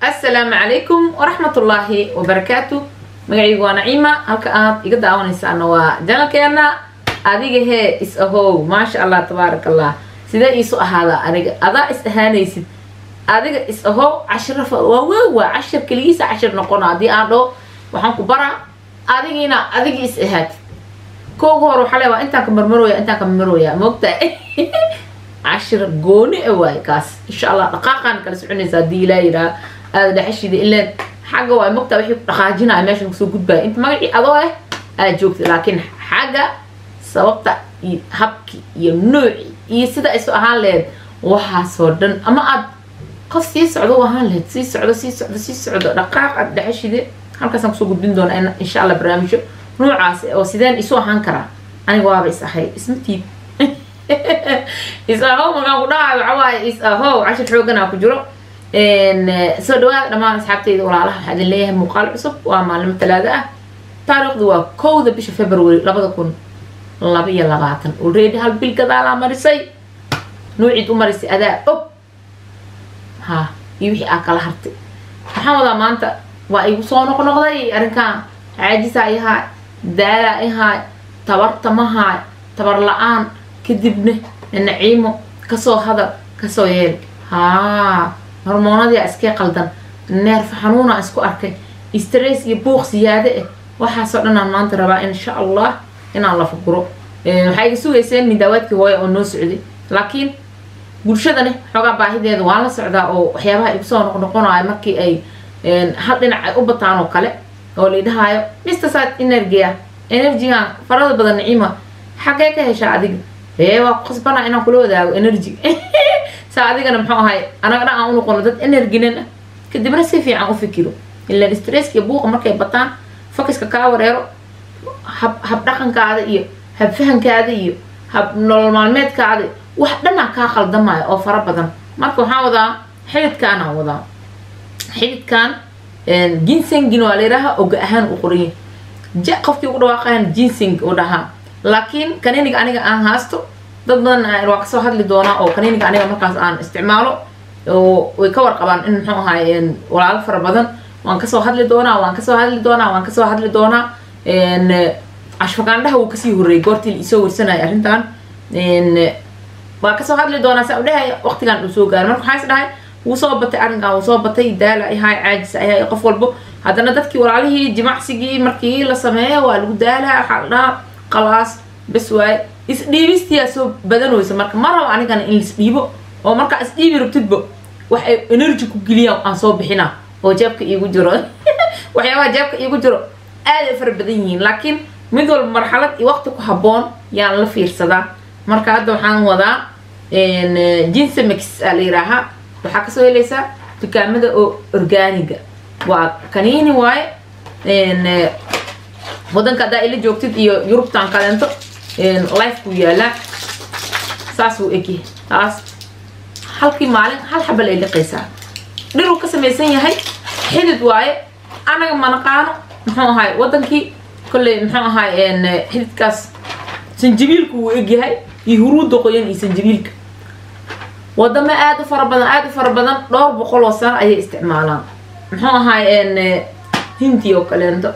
assalaamu calaykum waraxmatullaahi wabarakaatu magacaygu waa naciima halka aad iga daawanaysaana waa janalkeena adiga hee is ahow maasha allah tabaaraka allah sidee iisu ahaada aniga adaa is ahaanaysid adiga is ahow cashirafa waa waa waa cashir keligiisa cashir noqona haddii aan dhaho waxaan ku baraa adigiina adigi is ahaatid koogu hore waxaa le waa intaan ka marmarooya intaan ka marmarooya moogtahay cashir gooni a waaye kaas insha allah dhaqaaqaan kala soconaysa haddii ilaa yidhaha aada dhexashida ileen xagga waa mogtaa wixii ku dhaqaajinaya meeshan kusoo gudbaya inta magacii adoo ah aad joogta laakiin xagga sababta iyo habki iyo nooci iyo sida isu ahaan laheyd waxaasoo dhan ama aad qof sii socdo u ahaan laheyd sii socdo sii socdo sii socdo dhaqaaq aad dhexashide halkaasaan kusoo gudbin doona insha allah barnaamijyo noocaas oo sideen isu ahaan karaa aniga waaba is ahay ismatiid is ahow markaan ku dhahayo waxa waaye is ahow cashir xooganaa ku jiro soo dhawaada dhammaan asxaabteyda walaalaha waxaa idin leeyahay muuqaal cusub waa maalimo talaado ah taariikhdu waa kowda bisha february labada kun laba iyo labaatan already hal bil gadaalaa marisay nuuciid u marisay adaa og ha iyo wixii aa kala hartay waxaan wadaa maanta waa igu soo noqnoqday arrinkan caajisaa ihaay daalaa ihaay tabarta mahaay tabar la-aan kadibna naciimo kasoo hadal kasoo yeel haa hormoonadii iskee qaldan neerfa xanuuna isku arkay stress iyo buuq siyaade ah waxaasoo dhan aan maanta rabaa insha allah inaan la fukuro waxaa iga sugayseen midaawaadkii hooya oo noo socday laakiin bulshadani xoogaa baahideeda waan la socdaa oo waxyaabaha igu soo noqnoqonayo markii ay hal dhinac ay u bataan oo kale oo laidhahaayo mr sad energia energigan farada badan naciima xaggee ka heshaa adiga ee waa ku khasbanaa inaan kula wadaago energy saa adigana muxuu ahay anaga dhan aan unoqono dad energinan ah kadibna si fiican u fikiro ilaan stresskiyo buuqa markay bataan focuska kaa wareero hab hab dhaqankaada iyo hab fahankaada iyo hab nolol maalmeedkaada wax dhanaa kaa khaldamaya oo fara badan marka waxaan wadaa xididkaanaan wadaa xididkan ginsengin waa layidhaaha oga ahaan u qoranya ja qofkii ugu dhawaaqayan ginseng u dhahaa laakiin kaniniga aniga aan haasto dad badan waa kasoo hadli doonaa oo kaniniga aniga markaas aan isticmaalo oo way ka warqabaan in muxuu ahaay walaalo fara badan waan kasoo hadli doonaa waan kasoo hadli doonaa waan kasoo hadli doonaa cashfagaandhaha wuu kasii horreeyay goortii la isoo warsanaya arrintan waa kasoo hadli doonaa saa udhahay waqtigan uu soo gaaray marka waxaa is dhahay wuu soo batay arrinkan wuu soo batay daala ihaay caajis ihaay qof walbo haddana dadkii walaalihii jimacsigii markii la sameeya waa lagu daalaa waxaa la dhahaa qalaas bes waaye isdhiibistiyaa soo badanaysa marka ma rabo anigana in laisdhiibo oo markaa isdhiibi rabtidba wax ay energy ku geliyaan aan soo bixina oo jeebka iigu jiro waxyaabaha jeebka iigu jiro aad ay fara badan yihiin laakiin mid walba marxalad iyo waqti ku habboon yaan la fiirsadaa marka hadda waxaan wadaa jinsemix aa la yidhaahaa waxaa kasoo helaysaa dukaamada oo orgaaniga waa kaniini waaye wadanka haddaa ila joogtid iyo yurubtan kaleento lifekuu yaalaa saasuu egyahay taas halkii maalin hal xabal ay liqaysaa dhiruu ka samaysan yahay xidid waaye anaga manaqaano muxuu ahaay wadankii kolley muxuu ahaay xididkaas sanjabiilku wuu egyahay iyo huruudda qoyan iyo sanjabiilka wadamo aada u fara badan aada u fara badan dhowr boqol oo sano ayay isticmaalaan muxuu ahaay hindi oo kaleento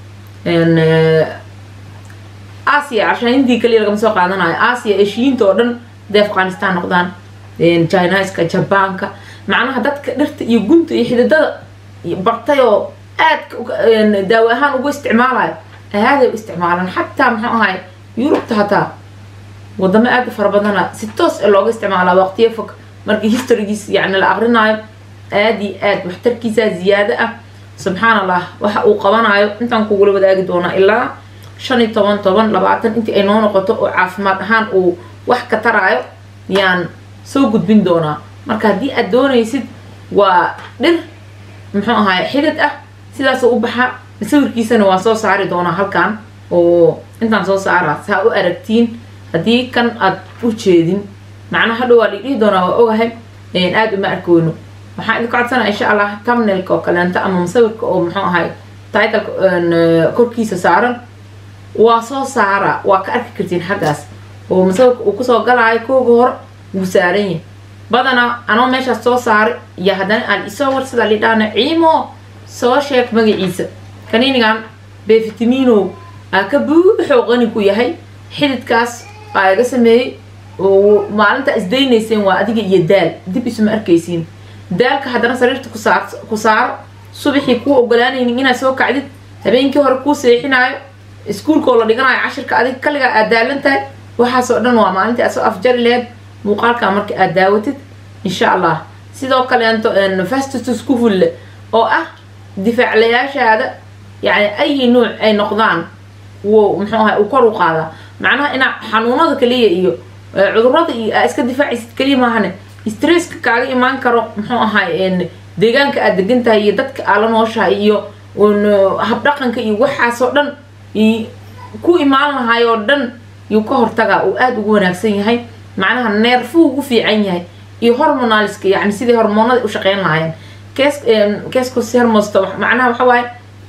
asia cashaan hindii kaliya lagama soo qaadanayo asia eshiyiinta oo dhan haday afghanistan noqdaan chinaska jabaanka macnaha dadka dhirta iyo gunta iyo xididada bartay oo aadka daawo ahaan ugu isticmaalayo aaday u isticmaalaan xataa muxuu ahay yurubta hataa wadamo aada u fara badana si toos ee looga isticmaalaa waqtiyo fog markii historygiis yacni la aqrinayo aada iyo aad waxtarkiisa ziyaado ah subxaan allah waxa uu qabanayo intaan kugula wadaagi doonaa ilaa shan iyo toban toban labaatan intii ay noo noqoto oo caafimaad ahaan uu wax ka taraayo yaan soo gudbin doonaa marka haddii aad doonaysid waa dhir muxuu ahaay xidid ah sidaasoo u baxa sawirkiisana waan soo saari doonaa halkan oo intaan soo saaraa saa u aragtiin haddii kan aad u jeedin macnaha hadhow waa lidhihi doonaa waa ogahay aada uma arkoono waxaan idinka codsanaa insha allah tamnelka oo kaleento ama musawirka oo muxuu ahay titleka korkiisa saaran waa soo saara waa ka arki kartiin xaggaas oo musawirka uu kusoo galaayo kooga hore wuu saaran yahay badanaa anoo meeshaas soo saaray iyo haddana aan isoo warsada lidhaana ciimo soo sheeg magaciisa kaniinigan befitamiinow aa ka buuxoo qani ku yahay xididkaas aa iga sameeyey oo maalinta isdaynayseen waa adiga iyo daal dib isuma arkaysiin daalka haddana sariirta ku saar ku saaro subaxii kuu ogolaanaynin inaad soo kacdid habeenkii hore kuu seexinaayo iskuulkoo la dhiganayo cashirka adiga kaligaa aad daalan tahay waxaasoo dhan waa maalintii aad soo afjari laheyd muuqaalkaa marka aad daawatid insha allah sidoo kaleento fastitus ku fulle oo ah difaaclayaashaada yani ayi nuuc ay noqdaan wuu muxuu ahay uu kor u qaadaa macnaha inaa xanuunada kaliya iyo cudurada iyo aa iska difaacaysid kaliya maahane stresska kaaga imaan karo muxuu ahay deegaanka aad degan tahay iyo dadka aa la nooshahay iyo habdhaqanka iyo waxaasoo dhan ku imaan lahay oo dhan yuu ka hortagaa uu aada ugu wanaagsan yahay macnaha neerfuu ugu fiican yahay iyo hormonalska yani sidii hormoonada u shaqeyn lahaayeen kes kescus hermosto macnaha waxa waaye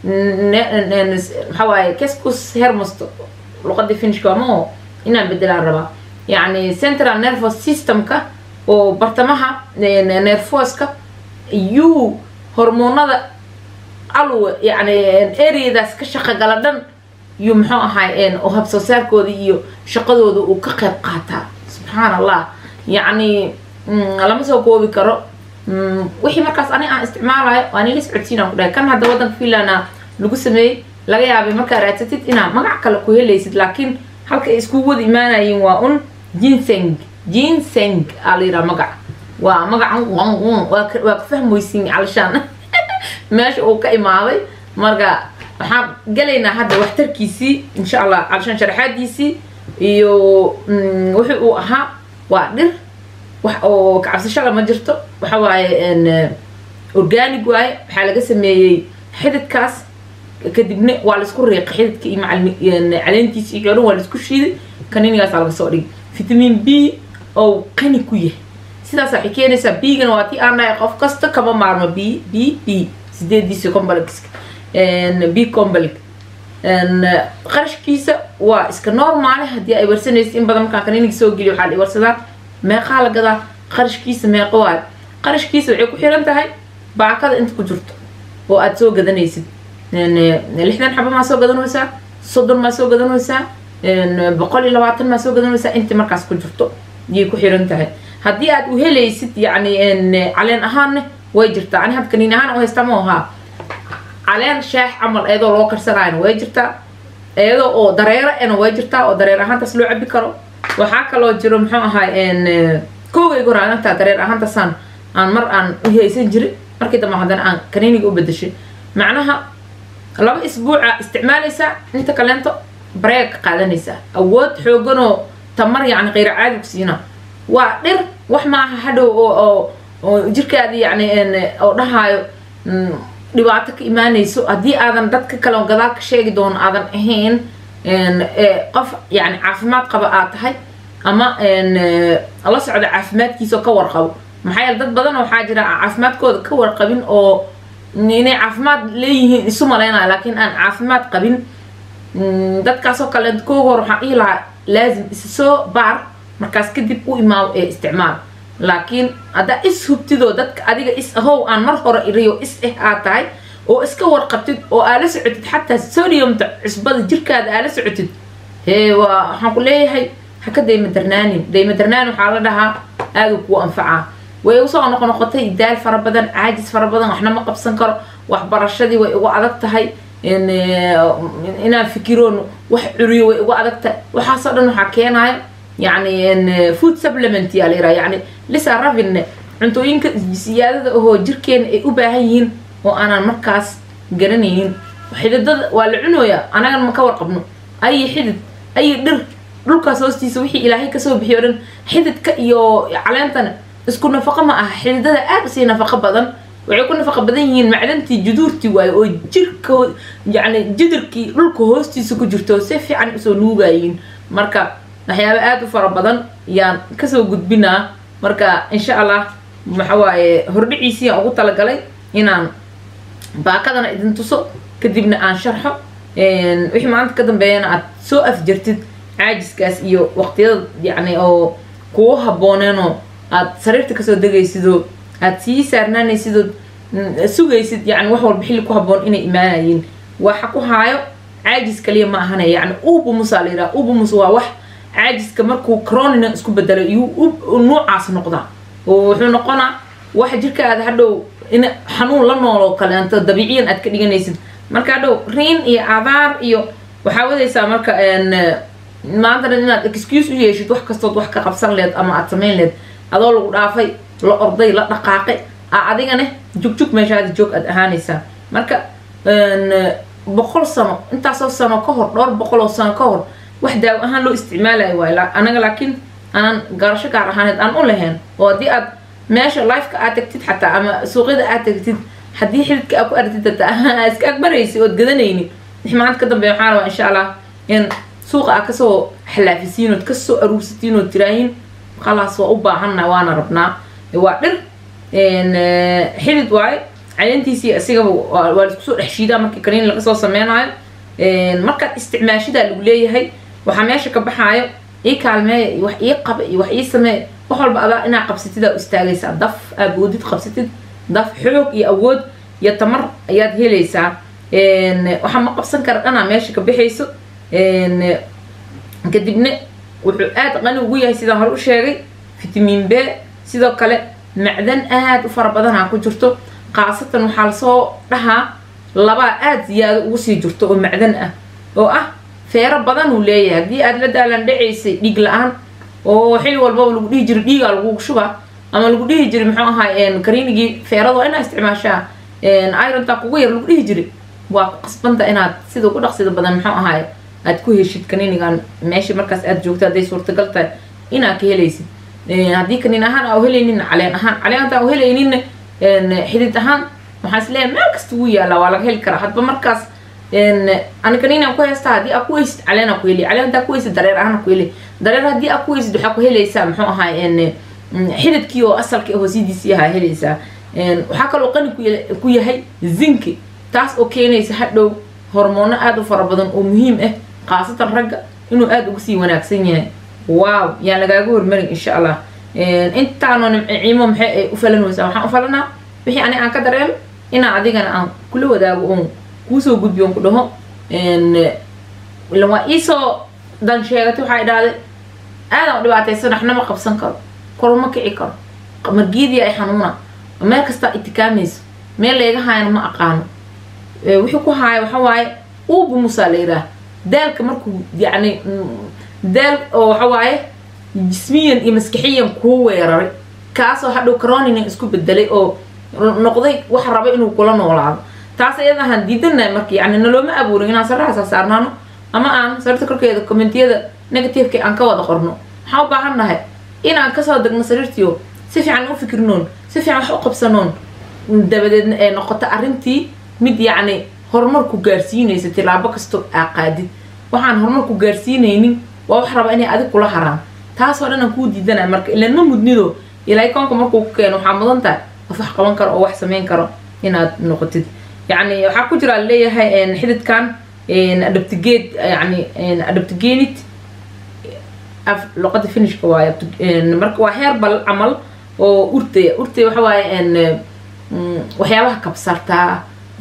waxa waaye kescus hermosto luqadii finishka ama inaan bedelaan rabaa yani central nervous systemka oo bartamaha nerfoska yuu hormoonada alwa yani areadaas ka shaqogala dhan yuu muxuu ahay oo habsoo saarkooda iyo shaqadooda uu ka qayb qaataa subxaan allah yacni lama soo koobi karo wixii markaas ani aan isticmaalayo waan ila socodsiinaan ku dhahay kan hadda waddanka finlanda lagu sameeyey laga yaabay markaa raadsatid inaa magac kale ku helaysid laakiin halka ay isku wada imaanayiin waa un ginseng ginseng aa la yidhaha magac waa magacan waa ka fahmoysiin calishaan meesha uu ka imaaday marka waxaan gelaynaa hadda waxtarkiisii insha allah calishaan sharaxaadiisii iyo wixii uu ahaa waa dhir wax oo kacabsashada ma jirto waxa waaye organic waaye waxaa laga sameeyey xididkaas kadibna waa laisku riiqay xididka iyo macalin caleentiisa iyo dhan waa laisku shiiday kaniinigaasaa laga soo dhigay vitamin b oo qani ku yahay sidaas waxay keenaysaa bigana waa tii aan dhahay qof kasta kama maarmo b b b sideediisa combalexka b combalx qarashkiisa waa iska normaale haddii ay warsanaysa in badan markaan kaniiniga soo geliyo waxaa la warsadaan meeqaa la gadaa qarashkiisa meeqo waayo qarashkiisa waxay ku xiran tahay baakada inta ku jirto oo aada soo gadanaysid lixdan xaba maa soo gadanaysaa soddon maa soo gadanaysaa boqol iyo labaatan maa soo gadanaysaa inta markaas ku jirto yay ku xiran tahay haddii aad u helaysid yani caleen ahaanne way jirtaa ani had kaniin ahaan u haystaa ma ahaa caleen shaax camal iyadoo loo karsanaayna way jirtaa iyadoo oo dareero ena way jirtaa oo dareer ahaantaas loo cabi karo waxaa kaloo jiro muxuu ahay koogayga hor aantaa dareer ahaantaasaan aan mar aan u haysan jirin markii dambe haddana aan kaniiniga u bedeshay macnaha laba isbuuca isticmaalaysaa inta kaleento bareeg ka qaadanaysaa awood xooganoo tamar yacni qayr caadi ku siina waa dhir wax maaha hadhow oo oo oo jirkaadi yacni oo dhahaayo dhibaato ka imaanayso haddii aadan dadka kale gadaal ka sheegi doono aadan ahayn qof yani caafimaad qaba aad tahay ama la socda caafimaadkiisa oo ka warqabo maxaa yeele dad badan waxaa jira aan caafimaadkooda ka warqabin oo inay caafimaad leeyihiin isu malaynaya laakiin aan caafimaad qabin dadkaasoo kale kooga hor waxaan dhihi lahaa laazim isa soo baar markaas kadib u imaaw ee isticmaal laakiin haddaa is hubtidoo dadka adiga is ahow aan mar hore iriyo is eh aad tahay oo iska warqabtid oo aa la socotid xataa sodiumta cusbada jirkaada aa la socotid hee waa waxaan ku leeyahay ha ka daymadarnaanin daymadarnaanin waxaa la dhahaa aada kuu anfacaa way usoo noqo noqotay daal fara badan caajis fara badan waxna ma qabsan karo waxbarashadii way ugu adag tahay inaan fikiroon wax curiyo way ugu adag tahay waxaasoo dhan waxaa keenayo yani food supplement yaa la yiraha yani lisa ravinne cuntooyinka siyaadada ahoo jirkeena ay u baahan yihiin oo aanan markaas garanaynin xididada waa la cunooyaa anagan ma ka warqabno ayi xidid ayi dhir dhulkaas hoostiisa wixii ilaahay kasoo bixiyo dhan xididka iyo caleentana isku nafaqo ma aha xididada aad usii nafaqo badan waxay ku nafaqo badan yihiin macdantii juduurtii waaye oo jirka yani jidirkii dhulka hoostiisa ku jirto si fiican usoo nuugayiin marka waxyaaba aada u fara badan yaan kasoo gudbinaa marka insha allah waxawaaye hordhiciisii aan ugu talagalay inaan baakadana idin tuso kadibna aan sharxo wixii maanta ka dambeeyana aad soo afjartid caajiskaas iyo waqtiyada yani oo kugu habooneenoo aad sariirta kasoo degaysidoo aad sii saarnaanaysidoo sugaysid yani wax walba xilli ku haboon inay imaanayeen waxa ku haayo caajis kaliya ma ahana yani ubumus aa la yidhaha ubumus waa wax caajiska markuu cronina isku bedelo iyuu nuucaas noqdaa oo wuxuu noqonaa wax jirkaada hadhow in xanuun la nool oo kaleento dabiiciyan aad ka dhiganaysid marka hadhow riin iyo abaar iyo waxaa wadaysaa marka maanta dhan inaad excuse u yeeshid wax kastood wax ka qabsan leed ama aad samayn leed adoo lagu dhaafay la orday la dhaqaaqay a adigane jugjug meeshaada joog aad ahaanaysaa marka boqol sano intaasoo sano ka hor dhowr boqol oo sano ka hor wax daawo ahaan loo isticmaalayo waay anaga laakiin aanan garasho gaar ahaaneed aan u lahayn oo haddii aad meesha lifeka aad tagtid xataa ama suuqyada aad tagtid haddii xididka aad ku aragtid hataa iska agbaraysi ood gadanayni wix maanta ka dambeeya waxaa rabaa insha allah in suuqa aad kasoo xalaafisiin ood kasoo aruursatiin ood tiraahin khalaas waa u baahanna waana rabnaa waa dhir xidid waaye caleentiisii isigaba waa laisku soo dhex shiidaa markii kaniin laga soo sameynayo markaad isticmaashidaa lagu leeyahay waxaa meesha ka baxaayo ii kaalmeeya iyo wax ii qaba iyo wax ii sameeya wax walba adaa inaa qabsatidaa u istaagaysaa daf aaboodid qabsatid daf xoog iyo awood iyo tamar ayaad helaysaa waxaa ma qabsan kara dhanaa meesha ka baxayso kadibna wuxuu aada qani ugu yahay sidaan hore u sheegay fitamiin b sidoo kale macdan aada u fara badanaa ku jirto khaasatan waxaa lasoo dhahaa labaa aada ziyaado ugu sii jirto oo macdan ah oo ah feero badan uu leeyahay haddii aada la daalan dhacaysay dhiig la-aan oo xili walbaba lagu dhihi jiray dhiigaa lagugu shubaa ama lagu dhihi jiray muxuu ahaa kariinigii feerada waa inaa isticmaashaa irontaa kugu yar lagu dhihi jiray waa ku qasbanta inaad sida ugu dhaqsida badan muxuu ahaay aad ku heshid kaniinigan meesha markaas aada joogto hadday suurtagal tahay inaad ka helaysid haddii kaniin ahaan aa helaynin caleen ahaan caleenta aa helayninna xidid ahaan waxaa is leeyahay meel kasta wuu yaallaa waa laga heli karaa hadba markaas ani kaniinaan ku haystaa haddii aa ku heysid caleen aa ku heli caleen hadaa ku heysid dareer ahaan ku heli dareer haddii aa ku heysid waxaa ku helaysaa muxuu ahaay xididkii oo asalkii hoosidiisii ahaa helaysaa waxaa kaloo qani ku yahay zinki taas oo keenaysa hadhow hormoono aada u fara badan oo muhiim ah khaasatan ragga inuu aada uga sii wanaagsan yahay wow yaan lagaaga hormarin insha allah intaanoo nimciimo maxay ay u falanaysaa waxaan u falanaa wixii ani aan ka dareemo inaa adigana aan kula wadaago oon kuusoo gudbiyo on ku dhaho ilan waa iisoo dan sheegatay waxaa idhahday aadaan u dhibaataysan waxna ma qabsan karo koruma kici karo margiidii ay xanuuna meel kastaa itikaamayso meel layga haayana ma aqaano wixii ku haaya waxa waaye uubu musaa la yidhaah daalka markuu yacni daal oo waxa waaye jismiyan iyo maskixiyan kuu weeraray kaasoo hadhow caronina isku bedelay oo noqday waxa raba inuu kula noolaado taas iyadahaan diidanahay marka yani nalooma abuurin inaan sarahaasa saarnaano ama aan sariirta korkeeda commentiyada negativeka aan ka wada qorno waxaan u baahan nahay inaan kasoo degno sariirtiio si fiican u fikirnoon si fiican wax u qabsanoon dabadeedna ee noqoto arrintii mid yacni horumar ku gaarsiinaysa tilaabo kastoo aa qaadid waxaan horumar ku gaarsiinaynin waa wax raba inay adig kula haraan taasoo dhan aan kuu diidanaya marka ilaan ma mudnido ilaahay koonka markuu ku keeno waxaa mudan tahay qof wax qaban karo oo wax samayn karo inaad noqotid yacni waxaa ku jira leeyahay xididkan adabtigeed yani adabtigenit luqada finishka waaye marka waa heerbal camal oo urtaya urtaya waxa waaye waxyaabaha kabsartaa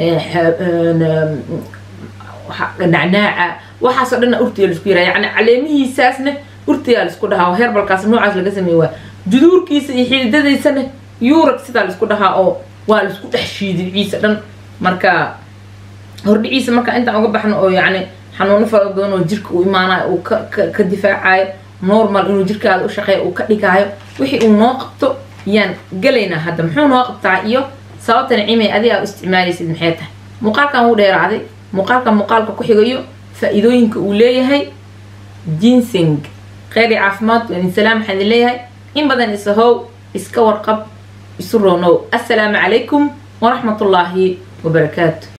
nacnaaca waxaasoo dhanna urtaya laisku yiraha yani caleemihiisaasna urtayaa laisku dhahaa heerbalkaas noocaas laga sameeye waa juduurkiisa iyo xididadaysana yurag sidaa laisku dhahaa oo waa laisku dhex shiiday ciisa dhan marka hordhiciisa marka intaan uga baxno oo yacni xanuuno fara badan oo jirka uu imaanayo uu ka ka difaacayo normal inuu jirkaada u shaqeeya uu ka dhigaayo wixii uu noo qabto yaan gelaynaa hadda muxuu noo qabtaa iyo sababta nicimay adi aa u isticmaalaysid maxay tahay muuqaalkan wuu dheeraaday muuqaalkan muuqaalka ku xigayo faa-iidooyinka uu leeyahay ginseng kheyri caafimaad waadin salaam waxaan idin leeyahay in badan isahow iska warqab isu roonow assalaamu calaykum waraxmat ullaahi wabarakaatu